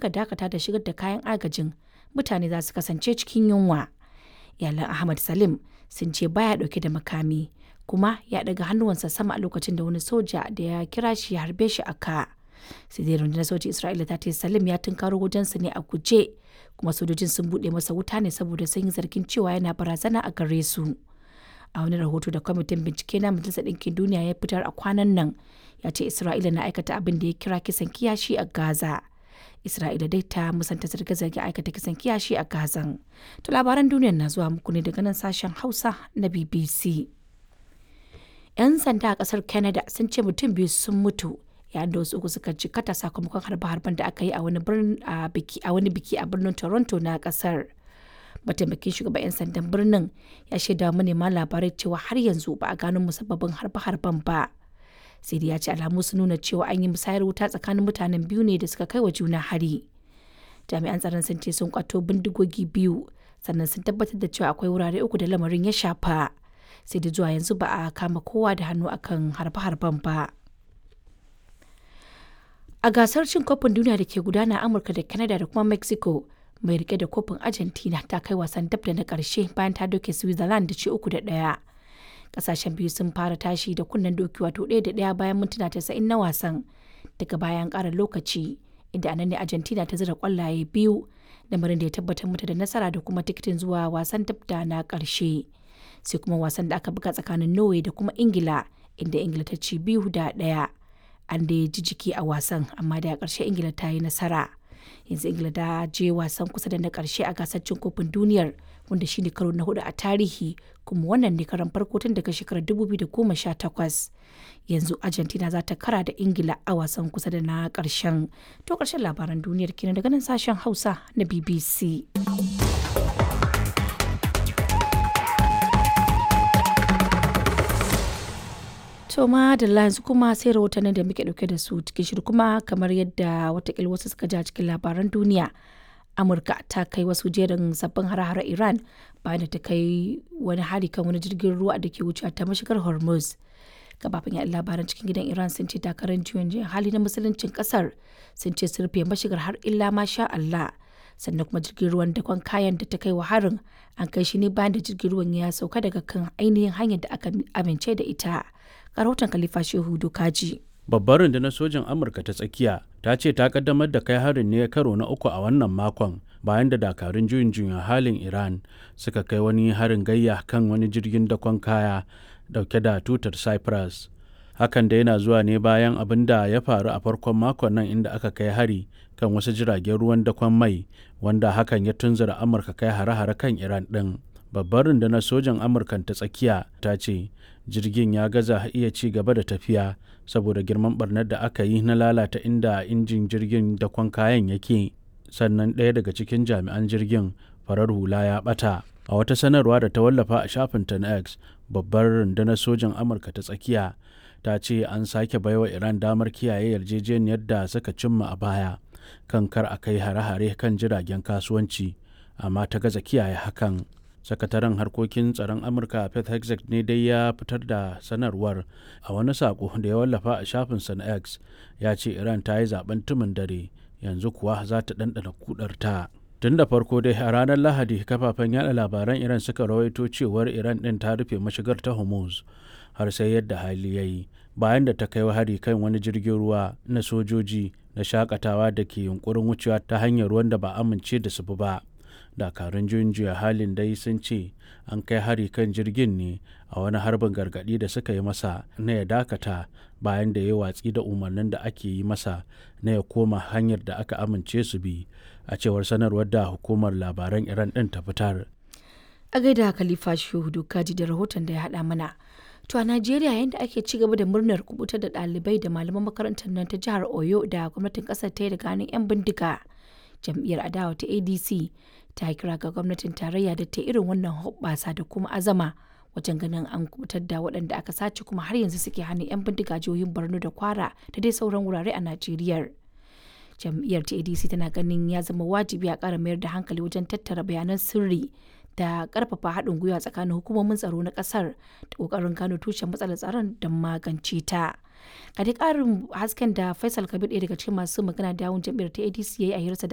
muka dakata da shigar da kayan agajin mutane za su kasance cikin yunwa iyalan ahmad salim sun ce baya dauke da makami kuma ya daga hannuwansa sama a lokacin da wani soja da ya kira shi ya harbe shi a ka sai dai rundunar sojin isra'ila ta ce salim ya tunkaro wajensa ne a guje kuma sojojin sun buɗe masa wuta ne saboda sun yi zargin cewa yana barazana a gare su a wani rahoto da kwamitin bincike na majalisar ɗinkin duniya ya fitar a kwanan nan ya ce isra'ila na aikata abin da ya kira kisan kiyashi a gaza isra'ila dai ta musanta zarge-zarge aikata kisan kiyashi a gazan to labaran duniyar na zuwa muku ne daga nan sashen hausa na bbc 'yan sanda a kasar canada sun ce mutum biyu sun mutu yayin da wasu uku suka jikata sakamakon harbe-harben da aka yi a wani biki a birnin toronto na kasar mataimakin shugaban 'yan sandan birnin ya shaida manema labarai cewa har yanzu ba a gano musabbabin harbe-harben ba sai dai ya ce alamu sun nuna cewa an yi musayar wuta tsakanin mutanen biyu ne da suka kai wa juna hari jami'an tsaron sun ce sun kwato bindigogi biyu sannan sun tabbatar da cewa akwai wurare uku da lamarin ya shafa sai da zuwa yanzu ba a kama kowa da hannu akan harbe-harben ba a gasar cin kofin duniya da ke gudana a amurka da canada da kuma mexico mai rike da kofin argentina ta kai wasan dab da na karshe bayan ta doke switzerland da ce uku da ɗaya kasashen biyu sun fara tashi da kunnen doki wato ɗaya da ɗaya bayan mintuna tasa'in na wasan daga bayan ƙara lokaci inda anan ne argentina ta zira kwallaye biyu lamarin da ya tabbatar mata da nasara da kuma tikitin zuwa wasan dab da na ƙarshe sai kuma wasan da aka buga tsakanin norway da kuma ingila inda ingila ta ci biyu da ɗaya an da ji jiki a wasan amma da ƙarshe ingila ta yi nasara yanzu ingila ta je wasan kusa da na ƙarshe a gasar cin kofin duniyar wanda shine karo na hudu a tarihi kuma wannan ne karan farko tun daga shekarar 2018 yanzu argentina za ta kara da ingila a wasan kusa da na ƙarshen to ƙarshen labaran duniyar kenan daga nan sashen hausa na bbc To ma da yanzu kuma sai rahotannin da muke dauke da su cikin shirin kuma kamar yadda watakila wasu suka ja cikin labaran duniya. Amurka ta kai wasu jerin sabbin hare-hare Iran bayan da ta kai wani hari kan wani jirgin ruwa da ke wucewa ta mashigar Hormuz. Gabafin yaɗa labaran cikin gidan Iran sun ce takarar juyin hali na musuluncin kasar sun ce sun rufe mashigar har illa ma sha Allah. sannan kuma jirgin ruwan dakon kayan da ta kai wa harin an kai shi ne bayan da jirgin ruwan ya sauka daga kan ainihin hanyar da aka amince da ita rahoton khalifa shehu dokaji babbar rundunar sojin amurka ta tsakiya ta ce ta kaddamar da kai harin ne karo na uku a wannan makon bayan da dakarun juyin juyin halin iran suka kai wani harin gayya kan wani jirgin dakon kaya dauke da tutar cyprus hakan da yana zuwa ne bayan abin da ya faru a farkon makon nan inda aka kai hari kan wasu jiragen ruwan dakon mai wanda hakan ya tunzura amurka kai hare-hare kan iran ɗin babbar rundunar sojan amurka ta tsakiya ta ce jirgin ya gaza iya ci gaba da tafiya saboda girman barnar da aka yi na lalata inda injin jirgin dakon kayan yake sannan ɗaya daga cikin jami'an jirgin farar hula ya ɓata a wata sanarwa da ta wallafa a shafinta na x babbar rundunar sojan amurka ta tsakiya ta ce an sake baiwa iran damar kiyaye yarjejeniyar da suka cimma a baya kan kar a kai hare-hare kan jiragen kasuwanci amma ta gaza kiyaye hakan sakataren harkokin tsaron amurka pet hexet ne dai ya fitar da sanarwar a wani sako da ya wallafa a shafinsa na x ya ce iran ta yi zaben tumin dare yanzu kuwa za ta ɗanɗana kudarta tun da farko dai a ranar lahadi kafafen yada labaran iran suka rawaito cewar iran ɗin ta rufe mashigar ta hormuz har sai yadda hali ya yi bayan da ta kai hari kan wani jirgin ruwa na sojoji na shakatawa da ke yunkurin wucewa ta hanyar ruwan da ba amince da su ba dakarun juyin juya halin dai sun ce an kai hari kan jirgin ne a wani harbin gargadi da suka yi masa na ya dakata bayan da ya watsi da umarnin da ake yi masa na ya koma hanyar da aka amince su bi a cewar sanarwar da hukumar labaran iran din ta fitar a gaida khalifa shehu kaji da rahoton da ya haɗa mana To a Najeriya yadda ake ci gaba da murnar kubutar da ɗalibai da malaman makarantar nan ta jihar Oyo da gwamnatin ƙasar ta yi daga hannun 'yan bindiga. Jam'iyyar adawa ta ADC ta kira ga gwamnatin tarayya da ta irin wannan hoɓɓasa da kuma azama wajen ganin an kubutar da waɗanda aka sace kuma har yanzu suke hannun 'yan bindiga jihohin Borno da Kwara da dai sauran wurare a Najeriya. Jam'iyyar ta ADC tana ganin ya zama wajibi a ƙara mayar da hankali wajen tattara bayanan sirri da karfafa haɗin gwiwa tsakanin hukumomin tsaro na ƙasar da ƙoƙarin gano tushen matsalar tsaron da magance ta. A duk ƙarin hasken da Faisal Kabir ɗaya daga cikin masu magana da yawun jam'iyyar ta ADC ya yi a hirarsa da